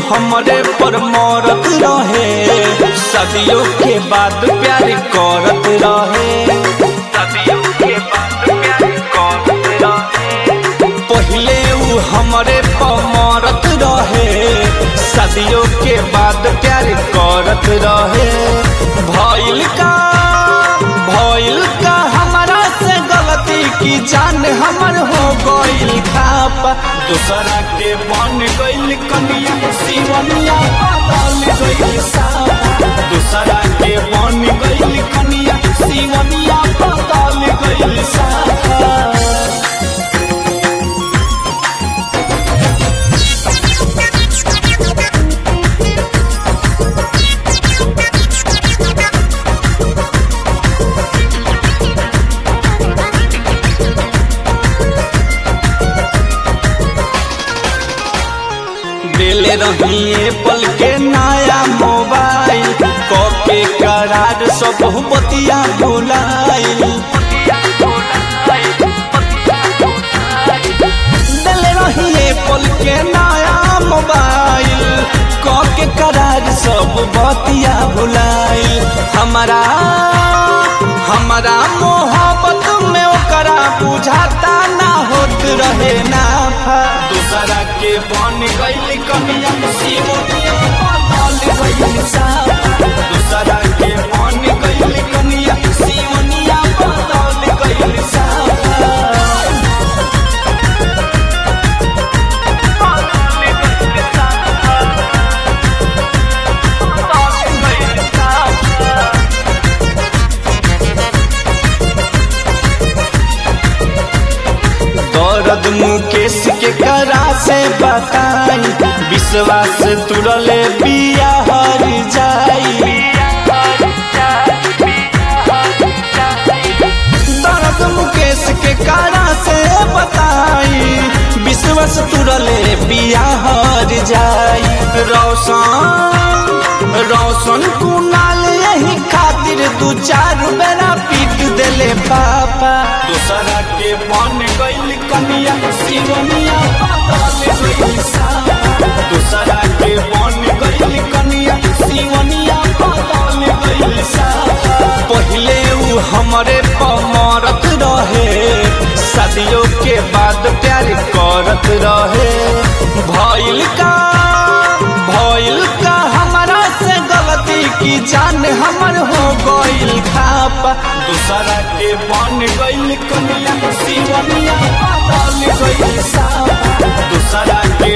हमरे पर मरत रहे सदियों के बाद प्यार करत रहे सदियों के बाद प्यार करत रहे पहिले उ हमरे पर मरत रहे सदियों के बाद प्यार करत रहे भइल का भइल का हमारा से गलती की जान हमर हो गइल खापा दूसरा के बन गइल कनिया सिवनिया बदल गइल सापा दूसरा के बन गइल कनिया सिवनिया बदल गइल सापा दिले रहिए पल के नया मोबाइल कके करार सब बतिया भुलाइल दिले रहिए पल के नया मोबाइल कके करार सब बतिया भुलाइल हमारा हमारा मोहब्बत में ओकरा बुझाता ना होत रहे ना दूसरा के बन गइल कमिया सिमोनिया बदल गइल सापा दूसरा के बन गइल कमिया सिमोनिया बदल गइल सापा दर्द मुकेश के करा से बताई विश्वास तुरले पिया हर जाई दर्द मुकेश के करा से बताई विश्वास तुरले पिया हर जाई रोशन रोशन कुनाल यही खातिर दू चार बेरा पीट देले पापा दूसरा के बन गइल कनिया सिवनिया बदल गइल सापा दूसरा के बन गइल कनिया सिवनिया बदल गइल सापा पहिले उ हमरे पमरत रहे सदियों के बाद प्यार करत रहे भइल का भइल का हमारा से गलती की जान हमर हो गइल खापा दूसरा के बन गइल कनिया सिवनिया बदल गइल सापा दूसरा के